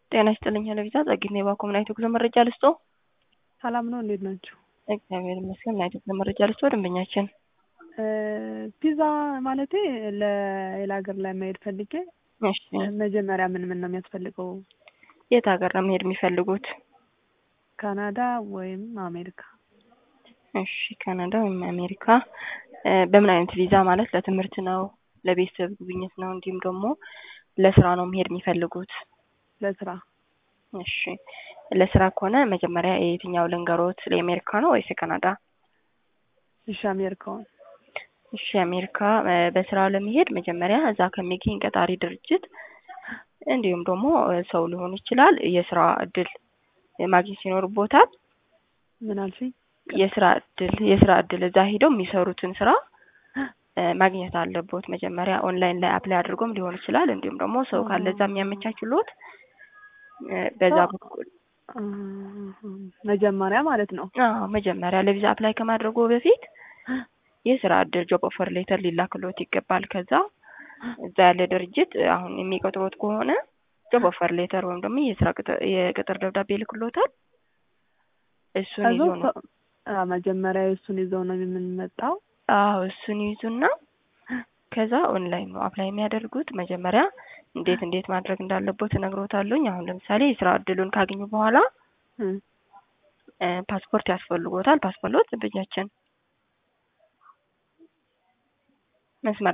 ጤና ይስጥልኝ ሄለቪዛ ጸግኔ ባኮም ናይቶ ጉዞ መረጃ ልስጦ። ሰላም ነው፣ እንዴት ናችሁ? እግዚአብሔር ይመስገን። ናይቶ ጉዞ መረጃ ልስጦ። ደንበኛችን ፒዛ ማለቴ ለሌላ ሀገር ላይ መሄድ ፈልጌ እሺ፣ መጀመሪያ ምን ምን ነው የሚያስፈልገው? የት ሀገር ነው መሄድ የሚፈልጉት? ካናዳ ወይም አሜሪካ? እሺ፣ ካናዳ ወይም አሜሪካ። በምን አይነት ቪዛ ማለት ለትምህርት ነው፣ ለቤተሰብ ጉብኝት ነው፣ እንዲሁም ደግሞ ለስራ ነው መሄድ የሚፈልጉት? ለስራ። እሺ፣ ለስራ ከሆነ መጀመሪያ የየትኛው ልንገሮት? ለአሜሪካ ነው ወይስ የካናዳ? እሺ፣ አሜሪካውን። እሺ፣ አሜሪካ በስራ ለመሄድ መጀመሪያ እዛ ከሚገኝ ቀጣሪ ድርጅት እንዲሁም ደግሞ ሰው ሊሆን ይችላል የስራ እድል ማግኘት ይኖርቦታል። ምን አልሽኝ? የስራ እድል የስራ እድል እዛ ሄደው የሚሰሩትን ስራ ማግኘት አለቦት። መጀመሪያ ኦንላይን ላይ አፕላይ አድርጎም ሊሆን ይችላል። እንዲሁም ደግሞ ሰው ካለ እዛ የሚያመቻችሎት በዛ በኩል መጀመሪያ ማለት ነው። አዎ መጀመሪያ ለቪዛ አፕላይ ከማድረጉ በፊት የስራ እድል ጆብ ኦፈር ሌተር ሊላክሎት ይገባል። ከዛ እዛ ያለ ድርጅት አሁን የሚቀጥሮት ከሆነ ጆብ ኦፈር ሌተር ወይም ደግሞ የስራ የቅጥር ደብዳቤ ይልክሎታል። እሱን ይዞ ነው መጀመሪያ እሱን ይዘው ነው የምንመጣው። አዎ እሱን ይዙና ከዛ ኦንላይን ነው አፕላይ የሚያደርጉት። መጀመሪያ እንዴት እንዴት ማድረግ እንዳለቦት እነግሮታለሁኝ። አሁን ለምሳሌ የስራ እድሉን ካገኙ በኋላ ፓስፖርት ያስፈልጎታል። ፓስፖርት በእጃችን መስመር